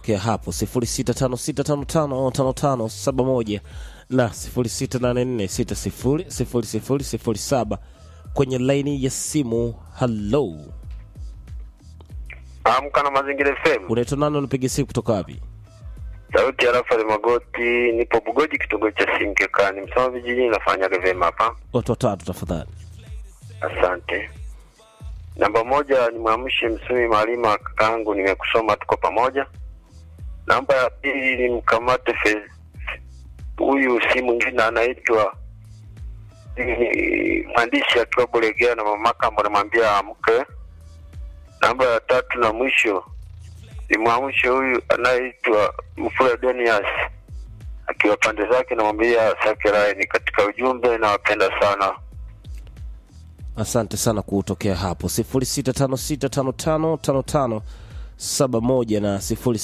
kutokea hapo 0656555571 na 0684600007 kwenye laini ya simu. Halo, Amka na Mazingira FM. unaitwa nani? Unapiga simu kutoka wapi? Sauti ya Rafael Magoti, nipo Bugoji, kitongoji cha Sinkekani, Msoma vijijini. Nafanyaga vyema hapa, Watu watatu tafadhali. asante. Namba moja ni mwamshe Msumi Malima, kakaangu, nimekusoma, tuko pamoja. Namba ya pili ni mkamate Fe- huyu, si mwingine anaitwa ni mwandishi akiwa Bulegea na mama Kambo, namwambia amke. Namba ya tatu na mwisho ni mwamshe huyu anayeitwa Mfula Donias akiwa pande zake, namwambia sake ni katika ujumbe, nawapenda sana. Asante sana kutokea hapo 0656555571 na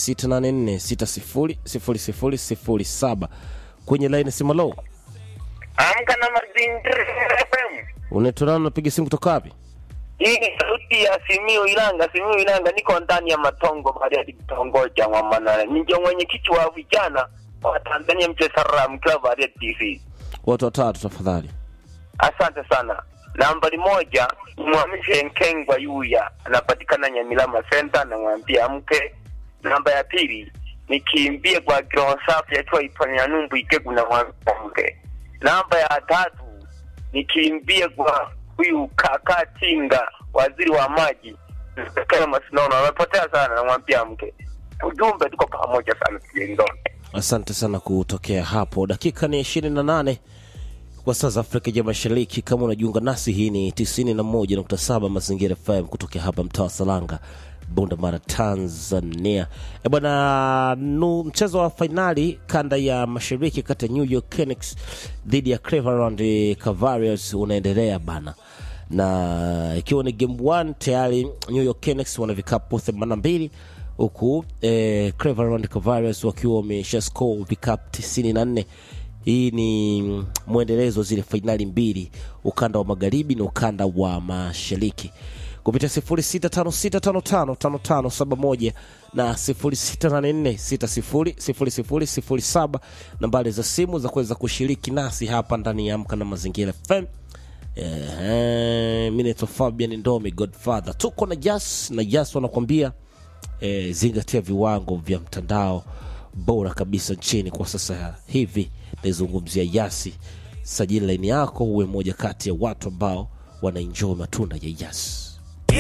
0684600007 kwenye laini simu. Lo, Amka na Mazingira FM. unaitwa nani? Unapiga simu kutoka wapi? Hii ni sauti ya Simiu Ilanga. Simiu Ilanga, niko ndani ya Matongo baada ya kitongoji cha Mwamanana. Ninjo mwenyekiti wa vijana wa Tanzania Mchesara mkiwa baada ya TV. Watu watatu tafadhali. Asante sana. Nambari moja mwamishe Nkengwa Yuya, anapatikana Nyamilama Center, namwambia mke. Namba ya pili nikimbie kwa kiroho safi aitwa Ipanya Numbu Ikegu, namwambia mke. Namba ya tatu nikimbie kwa huyu kaka Tinga, waziri wa maji kama Masinono, amepotea sana, namwambia mke. Ujumbe, tuko pamoja sana, tujengane. Asante sana kutokea hapo. Dakika ni ishirini na nane kwa saa za Afrika ya Mashariki. Kama unajiunga nasi, hii ni 91.7 Mazingira FM kutokea hapa mtaa wa Salanga, Bunda Mara, Tanzania. E bwana, nu mchezo wa fainali kanda ya mashariki kati ya New York Knicks dhidi ya Cleveland Cavaliers unaendelea bana na ikiwa ni game 1 tayari New York Knicks wana vikapu 82 huku eh, Cleveland Cavaliers wakiwa wamesha score vikapu 94. Hii ni mwendelezo zile fainali mbili, ukanda wa magharibi na ukanda wa mashariki kupitia 0656555571 na 0684600007 nambari za simu za kuweza kushiriki nasi hapa ndani ya Amka na Mazingira FM. Ehe, mi naitwa Fabian Ndomi Godfather, tuko na Jas na Jas wanakuambia eh, zingatia viwango vya mtandao bora kabisa nchini kwa sasa hivi. Naizungumzia Yasi. Sajili laini yako uwe moja kati ya watu ambao wanaenjoy matunda ya Yasi.